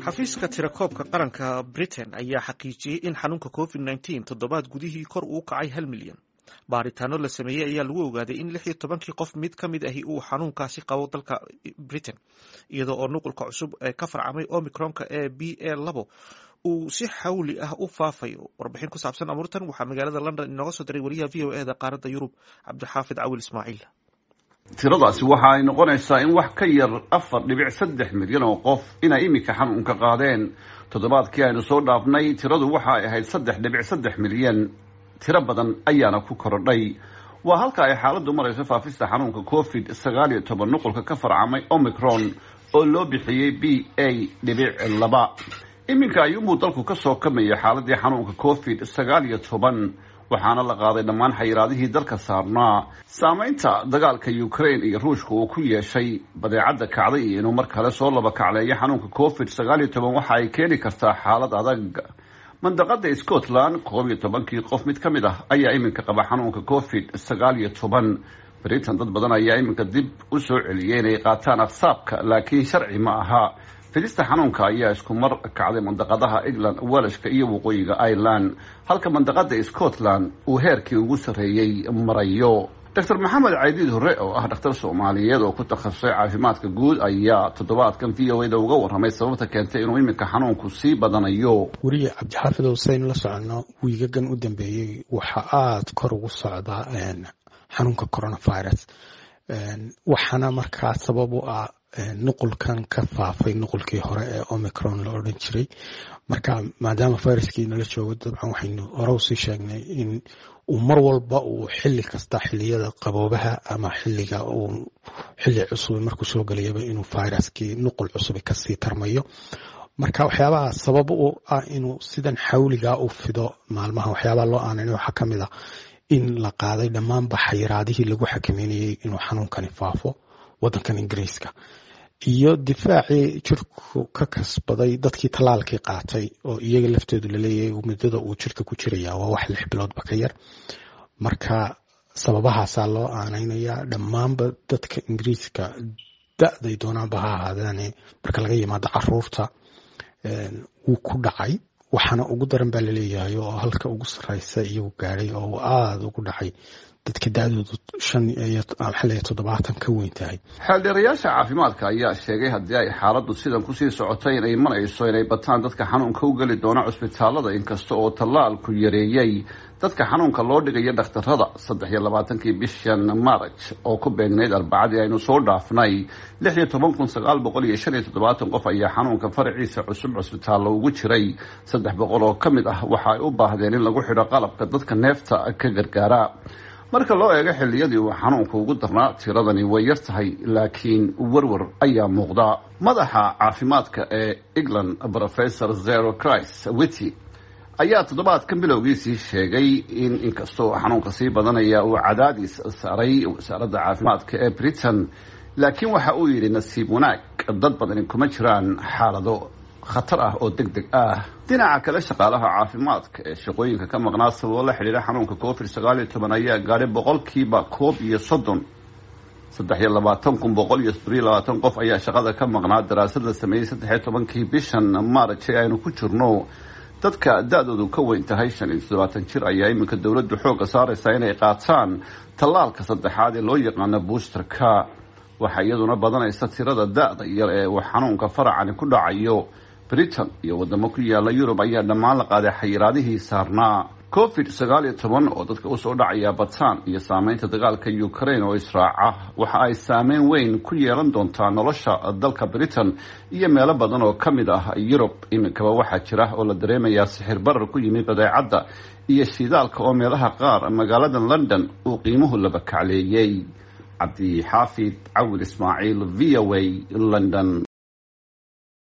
xafiiska tirakoobka qaranka britain ayaa xaqiijiyey in xanuunka covid nteen toddobaad gudihii kor uu kacay hal milyan baaritaano la sameeyey ayaa lagu ogaaday in lix iyo tobankii qof mid ka mid ahi uu xanuunkaasi qabo dalka britain iyadoo oo nuqulka cusub ee ka farcamay omicronka ee b a labo uu si xawli ah u faafayo warbixin ku saabsan amuurtan waxaa magaalada london inooga soo diray wariyaha v o e da qaaradda yurub cabdixaafid cawil ismaaciil tiradaasi waxa ay noqonaysaa in wax ka yar afar dhibic saddex milyan oo qof inay iminka xanuunka qaadeen toddobaadkii aynu soo dhaafnay tiradu waxa ay ahayd saddex dhibic saddex milyan tiro badan ayaana ku korodhay waa halka ay xaaladdu marayso faafista xanuunka covid sagaal iyo toban nuqulka ka farcamay omicron oo loo bixiyey b a dhibic laba iminka ayuunbuu dalku ka soo kamaya xaaladii xanuunka covid sagaal iyo toban waxaana la qaaday dhammaan xayiraadihii dalka saarnaa saameynta dagaalka ukraine iyo ruushka uu ku yeeshay badeecadda kacday iyo inuu mar kale soo laba kacleeyo xanuunka covid sagaal iyo toban waxa ay keeni kartaa xaalad adag mandaqada scotland koob iyo tobankii qof mid ka mid ah ayaa iminka qaba xanuunka covid sagaal iyo toban britain dad badan ayaa iminka dib u soo celiyay inay qaataan aqsaabka laakiin sharci ma aha fidista xanuunka ayaa isku mar kacday mandaqadaha england welashka iyo waqooyiga ireland halka mandaqada scotland uu heerkii ugu sarreeyey marayo doctor maxamed caydiid hore oo ah dhakhtar soomaaliyeed oo ku takhasusay caafimaadka guud ayaa toddobaadkan v o eda uga warramay sababta keentay inuu iminka xanuunku sii badanayo weriye cabdixaafid huseynu la soconno wiigagan u dambeeyey waxaa aada kor ugu socdaa xanuunka coronavirus waxaana markaa sabab u ah nuqulkan ka faafay nuqulkii hore ee omicron la odhan jiray marka maadaama viruskii nala joogo dabcan waxaynu hore usii sheegnay in uu mar walba uu xili kasta xiliyada qaboobaha ama xiliga uu xili cusub markuu soo gelayaba inuu viruskii nuqul cusub kasii tarmayo marka waxyaabaha sabab u ah inuu sidan xawligaa u fido maalmaha waxyaabaha loo aanan waxaa kamid a in la qaaday dhammaanba xayiraadihii lagu xakameynayay inuu xanuunkani faafo wadankan ingiriiska iyo difaacii jirku ka kasbaday dadkii tallaalkii qaatay oo iyaga laftoodu laleeyahay muddada uu jirka ku jiraya waa wax lix biloodba ka yar marka sababahaasaa loo aanaynayaa dhammaanba dadka ingiriiska da-day doonaanba ha ahaadeene marka laga yimaado caruurta wuu ku dhacay waxaana ugu daran baa laleeyahay oo halka ugu sareysa iyagu gaadhay oo aada ugu dhacay dadka da-doodu shan iyo xal iyo toddobaatan ka weyn tahay xeeldheerayaasha caafimaadka ayaa sheegay haddii ay xaaladdu sidan kusii socotay inay marayso inay bataan dadka xanuunka u geli doona cusbitaalada inkasta oo tallaalku yareeyey dadka xanuunka loo dhigayo dhakhtarada saddex iyo labaatankii bishan maraj oo ku beegnayd arbacadii aynu soo dhaafnay lix iyo toban kun sagaal boqol iyo shan iyo toddobaatan qof ayaa xanuunka faraciisa cusub cusbitaallo ugu jiray saddex boqol oo ka mid ah waxa ay u baahdeen in lagu xidho qalabka dadka neefta ka gargaara marka loo eego xilliyadii uu xanuunka ugu darnaa tiradani way yar tahay laakiin werwer ayaa muuqda madaxa caafimaadka ee england professor zero christ wity ayaa toddobaadkan bilowgiisii sheegay in inkastoo xanuunka sii badanaya uu cadaadis saaray wasaaradda caafimaadka ee britain laakiin waxa uu yidhi nasiib wanaag dad badani kuma jiraan xaalado khatar ah oo deg deg ah dhinaca kale shaqaalaha caafimaadka ee shaqooyinka ka maqnaa sababo la xidhiira xanuunka covid sagaal iyo toban ayaa gaadhay boqolkiiba koob iyo soddon saddex iyo labaatan kun boqol iyo sodon iyo labaatan qof ayaa shaqada ka maqnaa daraasad la sameeyey saddex iyo tobankii bishan maaraj ee aynu ku jirno dadka da-doodu ka weyn tahay shan iyo toddobaatan jir ayaa iminka dowladdu xoogga saaraysaa inay qaataan tallaalka saddexaad ee loo yaqaano boosterka waxaa iyaduna badanaysa tirada da-da yar ee uu xanuunka faracani ku dhacayo britain iyo wadamo ku yaala yurub ayaa dhammaan la qaaday xayiraadihii saarnaa covid sagaal iyo toban oo dadka usoo dhacaya bataan iyo saameynta dagaalka ukraine oo israaca waxa ay saameyn weyn ku yeelan doontaa nolosha dalka britain iyo meelo badan oo ka mid ah yurub iminkaba waxaa jira oo la dareemayaa sixir barar ku yimid badeecadda iyo shidaalka oo meelaha qaar magaalada london uu qiimuhu laba kacleeyey cabdi xaafid cawil ismaaciil v o a london